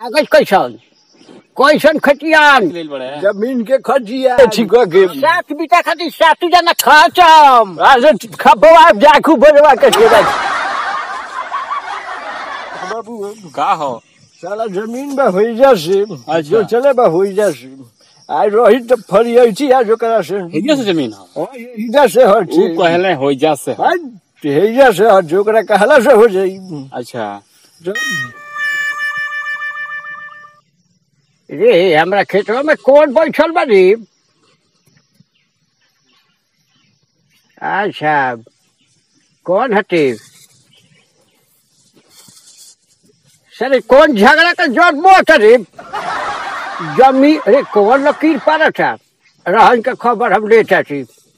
कागज कैसन कैसन खतियान लेल बड़े जमीन के खजिया ठीक के सात बीटा खातिर सात जना खर्चम आज खपवा जाखू बजवा के छोड़ा बाबू का हो साला जमीन में होई जासे अच्छा। जो चले बा होई जासे आज रही तो फरियाई आज ओकरा से हेजा से जमीन हो इधर से हट ऊ कहले हो जा से हो। हेजा से हट जो ओकरा कहला से हो जाई अच्छा जो- रे हमरा खेतवा में कौन बैठल बारी अच्छा कौन हटे सर कौन झगड़ा का जन्म करे जमी अरे कौन लकीर पारा था रहन का खबर हम लेता थी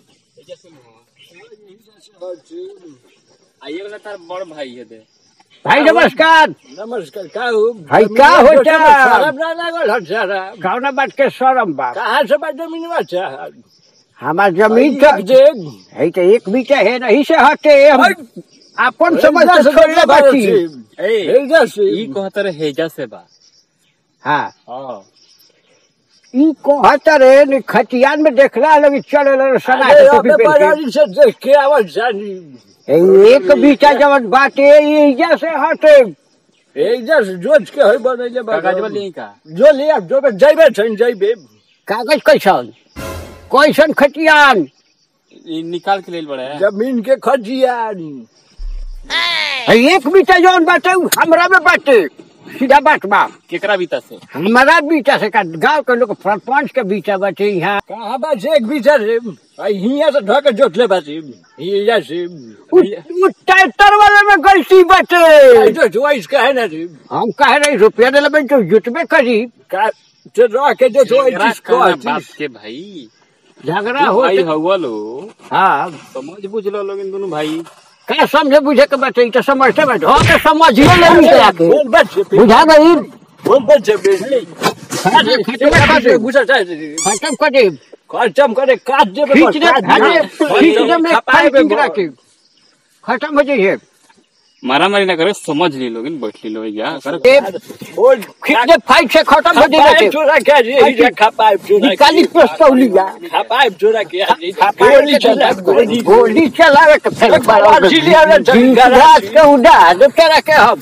आइए वाला तार बड़ भाई है दे भाई नमस्कार नमस्कार का हो भाई, का होता? शराब ना लागल हट सारा कौना बात के शरम बा कहाँ से बा जमीन में अच्छा हमार जमीन तक जे है तो एक बीटा है नहीं से हटे हम अपन समझ के छोड़ले बाटी ए हेजा से ई कहत रहे हेजा से बा हाँ हां ई कहत रे नि खतियान में देखला लगी चले लगे सना अरे के अबे टोपी पहन बाजारी से देख के आवल जानी के ए, एक बीटा जवन बाटे ई जैसे हटे हेजा से जोच के होई बनैले बा कागज वाली का जो ले अब जो बे जइबे छन जइबे कागज कैसन कैसन खतियान ई निकाल के लेल बड़े जमीन के खजिया है, एक बीटा जवन बाटे उ हमरा में बाटे सीधा बात बा केकरा बीता से हमारा बीटा से का गांव के लोग सरपंच के बीटा बाटे यहाँ कहाँ बा से एक बीचा रे आई हिया से ढक जोत ले बासी हिया से उ उ ट्रैक्टर वाले में गलती बाटे जो चॉइस का है ना रे हम कह रहे रुपया दिले में तो जुटबे करी का से रह के जो केकरा चॉइस को कहना बात के भाई झगड़ा हो भाई हवा लो हाँ समझ बुझ लो लोग इन दोनों भाई का समझे बुझे के बाटे ई तो समझते बाटे हो के समझिए ले निकला के बोल बच्चे बुझा गई बोल बच्चे बेटे खत्म खत्म गुस्सा चाहे कर दे खत्म करे काट दे खींच दे भागे खींच दे में खाई खींच रखे खत्म हो जाइए मारा मारी ना करे समझ ली लोग इन बैठ ली लोग या कर ए, बोल खींच दे फाइट से खत्म हो जाइए चोरा के जी ये खपाई चोरा निकाली पिस्तौलिया खपाई चोरा के गोली चला गोली गोली चलावे के फिर घास के उड़ा दे तेरा के हम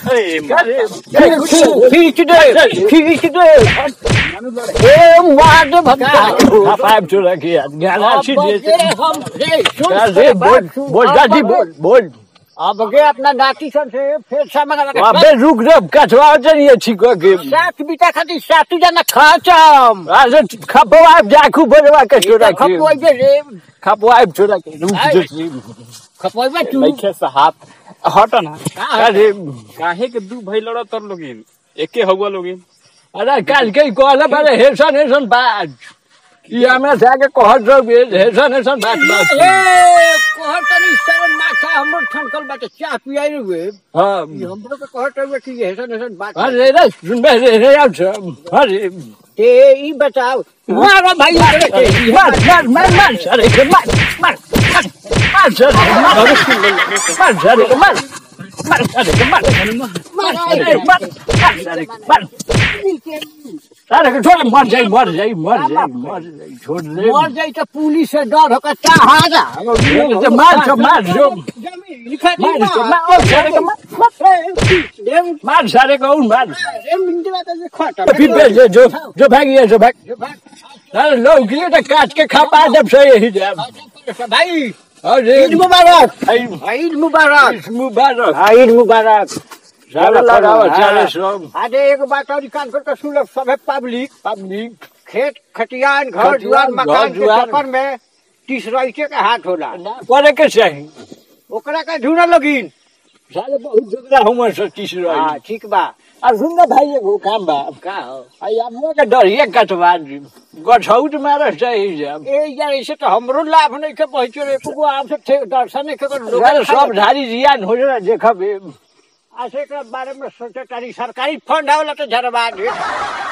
खींच दे खींच दे ए मार दे भगा खपाई चोरा के गाना सीधे हम अरे बोल बोल दादी बोल बोल अब गे अपना नाती सब से फिर सामान अबे रुक रे कटवा चलिए ठीक के सात बीटा खातिर सात जना खर्चम आज खपवा जाखू बजवा के छोरा के खपवाइबे रे खपवा छोरा के रुक जो खपवाइबे तू लइखे से हाथ हट ना अरे काहे के दू भाई लड़ा तर लोग इन एके हवा लोग इन अरे काल के कहले बारे हेसन हेसन बात ये हमरा जाके कहत रहो हेसन हेसन बात बात ए कहत तनी सर माथा हमर ठनकल बाटे चाह पियाई रे हां हमरो के कहत रहे कि ये ऐसन ऐसन बात अरे रे सुनबे रे रे आउ छ अरे ते ई बताओ मारो भाई मार मार मार मार अरे के मार मार मार मार अरे मार मार अरे के मार मार अरे के मार अरे मार मार अरे के मार अरे के छोड़ मर जाई मर जाई मर जाई मर जाई छोड़ दे मर जाई तो पुलिस से डर होकर चाहारा तो मार छो मार छो मार छो मार ओ सारे के मार मार सारे को उन मार फिर पे जो जो जो भागिए जो भाग अरे लोग के तो काट के खा पा जब से यही जब भाई अरे ईद मुबारक आई ईद मुबारक मुबारक हाँ, ईद मुबारक सारा लगाओ हाँ। सारे सब अरे एक बात और कान कर तो सुन लो सब है पब्लिक पब्लिक खेत खतियान घर खतियान, दुआर घर मकान के दुआर। चक्कर में तीस रईचे के हाथ होला करे के चाहिए ओकरा का ढूंढ लगिन साले बहुत झगड़ा हुआ सो तीस हाँ रही ठीक बा और सुन ना भाई एगो काम बा का हो आई हमो के डरिए कटवा दी गछौट मारे सही जब ए यार ऐसे तो हमरो लाभ नहीं के पहुंचो रे को आप से थे- दर्शन नहीं के लोग अरे सब धारी जियान हो जाए देखबे ऐसे के बारे में सोचे तारी सरकारी फंड आवला तो झरवा दे